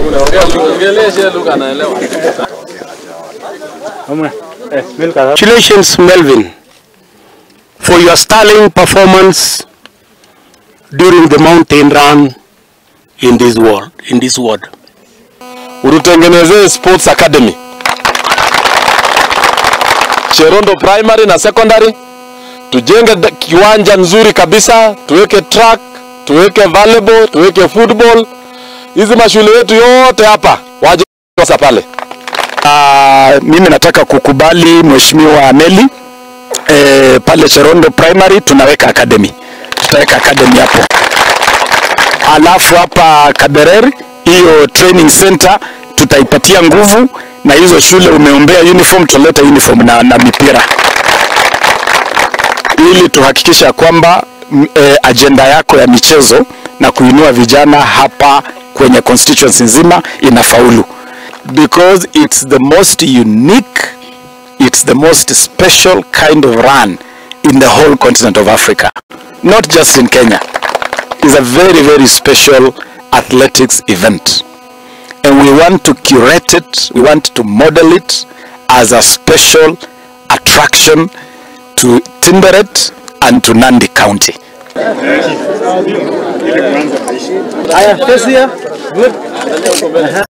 Congratulations, Melvin, for your sterling performance during the mountain run in this world, in this world. Ututengenezee sports academy Cherondo primary na secondary, tujenge da- kiwanja nzuri kabisa, tuweke track, tuweke volleyball, tuweke football. Hizi mashule yetu yote hapa waje sasa pale. Uh, mimi nataka kukubali Mheshimiwa Meli eh, pale Cherondo Primary tunaweka academy, tutaweka academy hapo, alafu hapa Kaberer hiyo training center tutaipatia nguvu, na hizo shule umeombea uniform, tutaleta uniform na, na mipira ili tuhakikisha kwamba m- eh, ajenda yako ya michezo na kuinua vijana hapa kwenye constituency nzima inafaulu because it's the most unique it's the most special kind of run in the whole continent of Africa not just in Kenya it's a very very special athletics event and we want to curate it we want to model it as a special attraction to Timberet and to Nandi County. Haya, face here. Good.